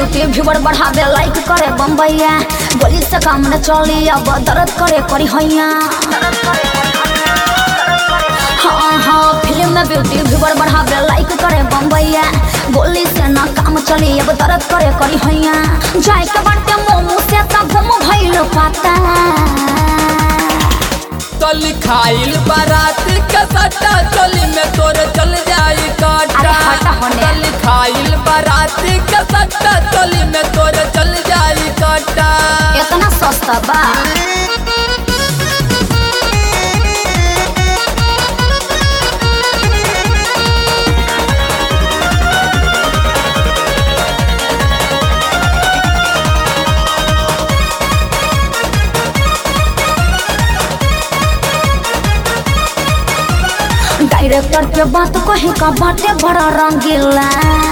Beauty viewer बढ़ावे लाइक करे बम्बैया गोली से काम न चली अब दर्द करे करी हैया हाँ हाँ फिल्म में ब्यूटी व्यूवर बढ़ावे लाइक करे बम्बैया गोली से ना काम चली अब दर्द करे करी हैया जाए के बाटे मोमो से तब घूम भइल पाता तल खाइल बारात के सट्टा चली में तोरे चल जाई काटा अरे हटा होने। तल खाइल बारात के सट्टा चली में तोरे चल जाई काटा इतना सस्ता बा डायरेक्टर के बात कहे का बाटे बड़ा रंगीला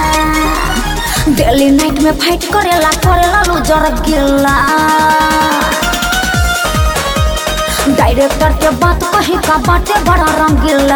डेली नाइट में फाइट करेला करेला लूजर गिला डायरेक्टर के बात कहे का बाटे बड़ा रंगीला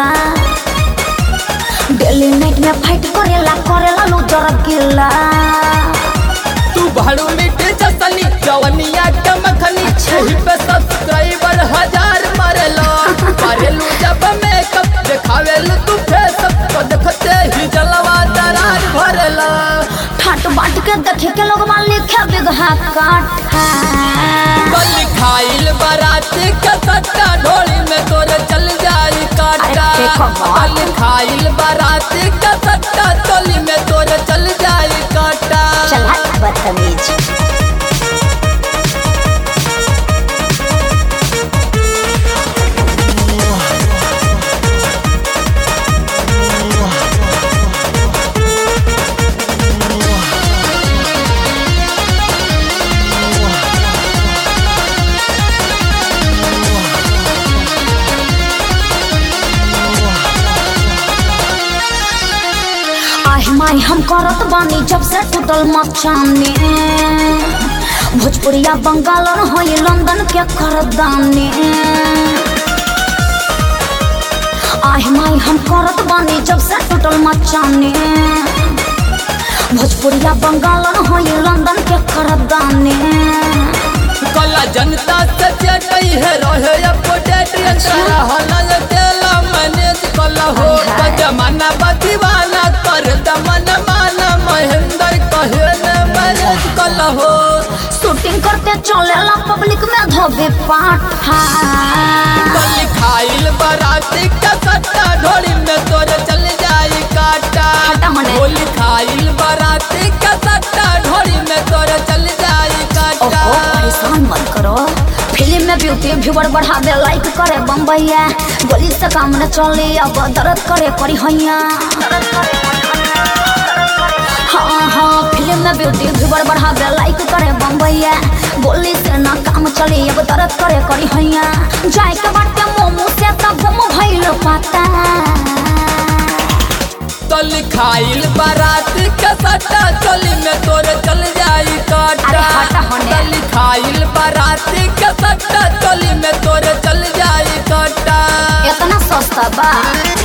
डेली नाइट में फाइट करेला करेला लूजर गिला तू भाड़ू मिटे जसनी जवनिया के मखनी अच्छा। यही पे सब्सक्राइबर हजार मारेलो मारेलू जब मेकअप देखावेलू तू फेस तो देखते ही जलवा दरार भरेला ठाट बाट के देखे के लोग मान लिखे बिगहा काठा कल खाइल बारात के सट्टा ढोली में तोरे चल जाई काटा अरे देखो बात। कल खाइल बारात के सट्टा टोली में तोरे चल जाई काटा चल हट बदतमीज आह माई हम करत बानी जब से टूटल मचाने भोजपुरिया बंगाल और होई लंदन के करदाने आह माई हम करत बानी जब से टूटल मचाने भोजपुरिया बंगाल और होई लंदन के करदाने कला जनता से चटई है रहे अपडेट अंतरा हलन तेला मैनेज कला हो हाय। जमाना बदीवाना कर दमन माना महेंद्र कहे न मैनेज कला हो शूटिंग करते चलेला पब्लिक में धोबे पाठा कल खाइल बाराती का सट्टा ढोली में तोरे चल जाई काटा हटा होने। होली खाइल बाराती का सट्टा ढोली में तोरे चल जाई काटा ओहो परेशान मत करो फिल्म में ब्यूटी व्यूवर बढ़ावे लाइक करे बम्बैया गोली से काम न चले अब दर्द करे करी हैया हाँ हाँ फिल्म में ब्यूटी व्यूवर बढ़ावे लाइक करे बम्बैया गोली से ना काम चले अब दर्द करे करी हैया जाए के बाटे मोमो से तब घूम भइल पाता तल खाइल बारात के सट्टा चली में तोरे चल जाई काटा अरे हटा होने। तल खाइल बारात के सट्टा चली में तोरे चल जाई काटा इतना सस्ता बा